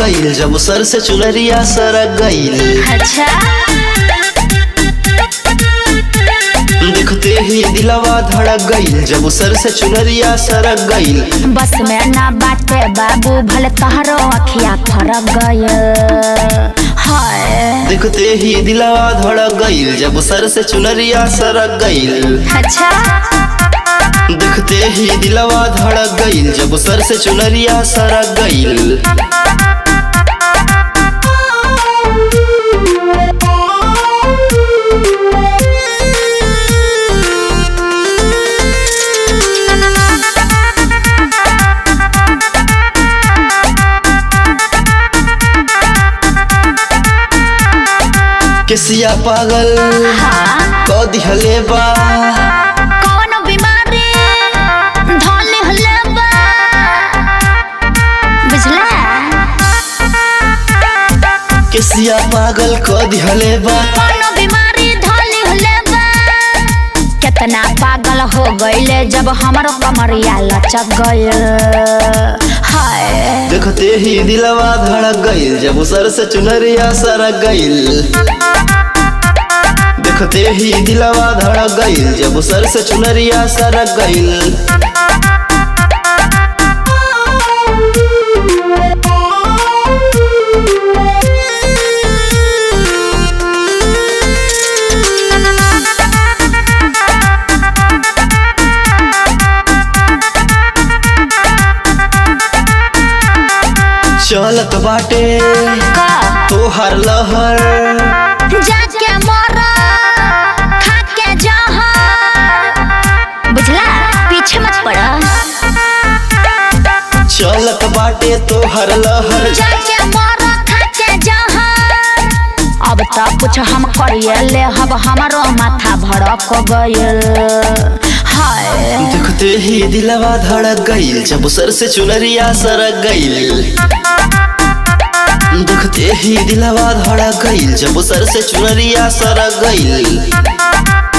गईल जब सर से चुनरिया सरक गईल अच्छा देखते ही दिलवा धड़क गईल जब सर से चुनरिया सरक गईल बस में ना बाटे बाबू भले तहरो अखिया फरक गए हाय देखते ही दिलवा धड़क गईल जब सर से चुनरिया सरक गईल अच्छा देखते ही दिलवा धड़क गईल जब सर से चुनरिया सरक गईल केसिया पागल हाँ क दिहले बा कौन बीमारी धोले हले बा बुझला केसिया पागल क दिहले बा कौन बीमारी धोले हले बा कितना पागल हो गईले जब हमारो कमरिया लचक गईल हाय देखते ही दिलवा धड़क गईल जब सर से चुनरिया सरक गईल देखते ही दिलवा धड़क गईल जब सर से चुनरिया सरक गईल चलत बाटे का तोहर लहर जाके मोरा खा के जहर बुझला पीछे मत पड़ा चलत बाटे तोहर लहर जाके मोरा खा के जहर अब तो कुछ हम करिए ले अब हमारो माथा भड़क गयल हाय देखते ही दिलवा धड़क गईल जब सर से चुनरिया सरक गईल देखते ही दिलवा धड़क गईल जब सर से चुनरिया सरक गईल